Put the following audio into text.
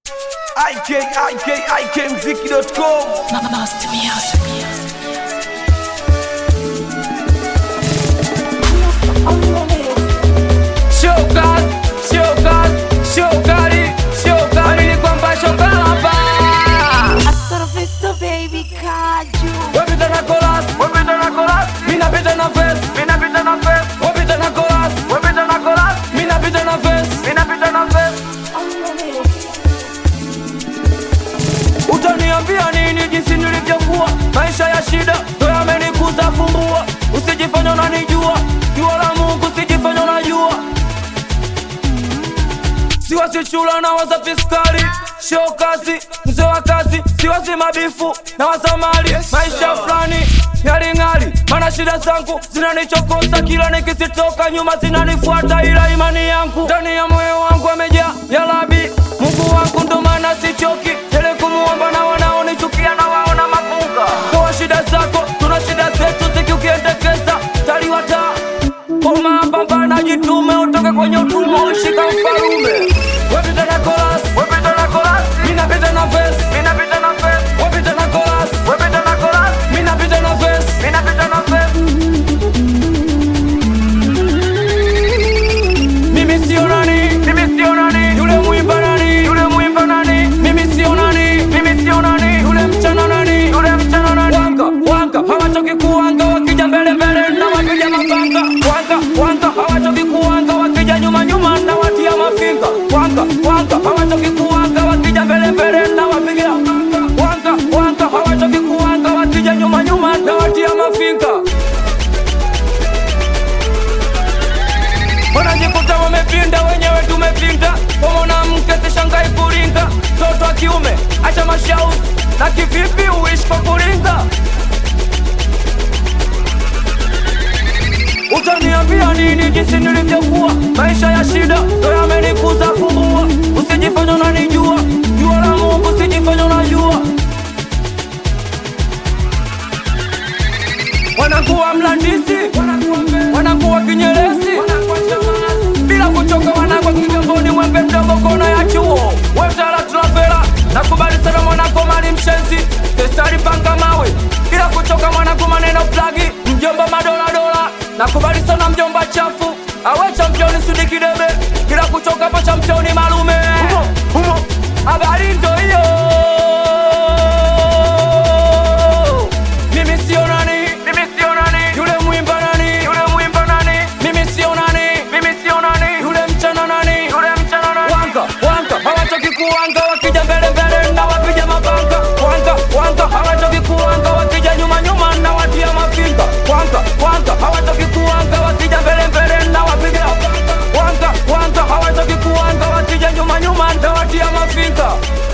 IK, IK, IKMziki.com Master Music. Showcase, showcase, showkali, showkali ni kwamba shoka hapa. Astrofisto baby kaju. Wapita na chorus, wapita na chorus, mimi napita na verse, mimi napita na verse. Wapita na chorus, wapita na chorus, mimi napita na verse, mimi napita na verse. Utaniambia nini jinsi nilivyokuwa? Maisha ya shida ndo yamenikuza fumbua. Usijifanya unanijua, jua la Mungu usijifanya unajua. Siwasi chula na waza fiskali show kazi mzee wa kazi siwasi mabifu na wazamali maisha fulani ngalingali mana shida zangu zinanichokoza kila nikizitoka nyuma zinanifuata ila imani yangu ndani ya moyo wangu amejaa ya labi mungu wangu ndo maana sichoki tele kumuomba na wanaonichukia na waona mapunga toa shida zako tuna shida zetu zikiukiendekeza taliwata Koma pambana jitume utoke kwenye utumwa ushika mfalume Wapita na chorus, wapita na chorus Mimi napita na verse, mimi napita na verse Wapita na chorus, wapita na chorus Mimi napita na verse, mimi napita na verse Mimi sio nani, mimi sio nani Yule muimba nani, yule muimba nani Mimi sio nani, mimi sio nani Yule mchana nani, yule mchana nani Wanga, wanga, hawachoki kuwanga Wakija mbele mbele na wapiga mapanga Wanga, wanga, hawachoki kuwanga Wakija nyuma nyuma na watia mafinga Wanga, wanga, hawachoki kuwanga Wakija mbele mbele na wapiga Wanga, wanga, hawachoki kuwanga Wakija nyuma nyuma na watia mafinga wanajikuta wamepinda wenyewe tumepinda kwa mwanamke sishangai kuringa toto wa kiume acha mashauzi na kivipi uishi kwa kuringa utaniambia nini jinsi nilivyokuwa maisha ya shida ndo yamenikuza fumbua usijifanya unanijua jua la mungu usijifanya unajua wanakuwa mlandisi wanakuwa kinyerezi bila kuchoka wanakwa kigamboni mwembe mdogo kona ya chuo wetala travela nakubali sana mwanako mali mshenzi testari panga mawe bila kuchoka mwanako maneno plagi mjomba madoladola nakubali sana mjomba chafu awe championi sudikidebe bila kuchoka po championi malume habari ndo hiyo mimi sio nani, mimi sio nani, yule muimba nani, yule muimba nani, mimi sio nani, mimi sio nani, yule mchana nani, yule mchana nani, wanga wanga hawatoki kuwanga, wakija mbele mbele na wapiga mapanga, wanga wanga hawatoki kuwanga, wakija nyuma nyuma na watia mafinga, wanga wanga hawatoki kuwanga, wakija mbele mbele na wapiga wanga wanga hawatoki kuwanga, wakija nyuma nyuma na watia mafinga